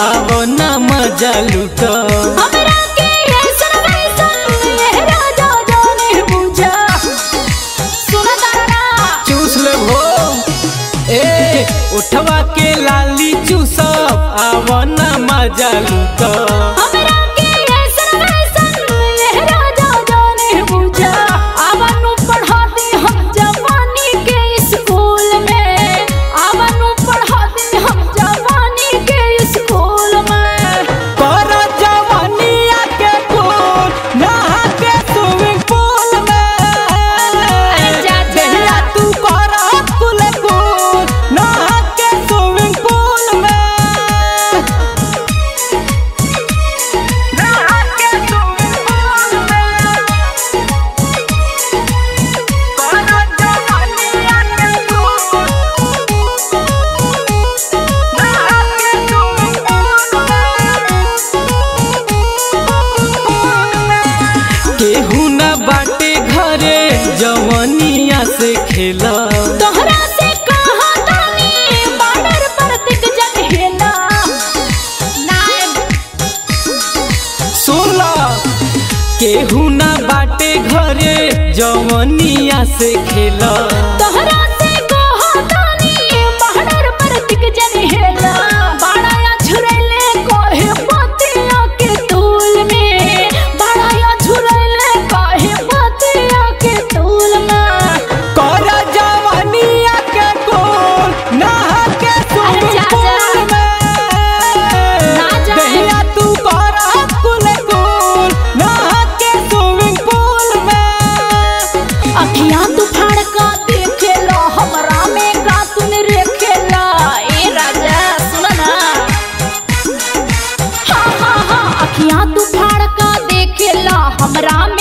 आवो ना मजा लूटो हमरा के ऐसन वैसन ये राजा जाने बुझा सुना तारा चूस ले हो ए उठवा के लाली चूसब आवो ना मजा लूटो हमरा के ऐसन वैसन ये राजा जाने बुझा आवनु पढ़ाती हम जवानी के स्कूल में आवनु पढ़ाती हम जवानी के स्कूल में कर जवानिया के फूल नहा के स्विमिंग पूल में जा, जा। देहिया तू कर कुल कुल नहा के स्विमिंग पूल में नहा के स्विमिंग पूल में कर जवानिया के फूल नहा के स्विमिंग पूल में केहू न बाटे घरे जवनिया से खेला तोहरा से कहा तानी बॉर्डर पर तिक जन हेला नाय सोला केहू न बाटे घरे जवनिया से खेला तोहरा से कहा तानी बॉर्डर पर तिक जन हेला बाड़ाया झुरैले कोहे पतिया के तूल में बाड़ाया झुरैले कोहे पतिया के तूल में कर जवनिया के गोल नहा के अरे जा, स्विमिंग जा। पूल में ना जा। दहिया तू कर कुल कुल नहा के स्विमिंग पूल में अखियां तू फाड़का देखेला हमरा में का तूने रेखेला ए राजा सुन ना हाँ हाँ हाँ अखियां तू फाड़का देखेला हमरा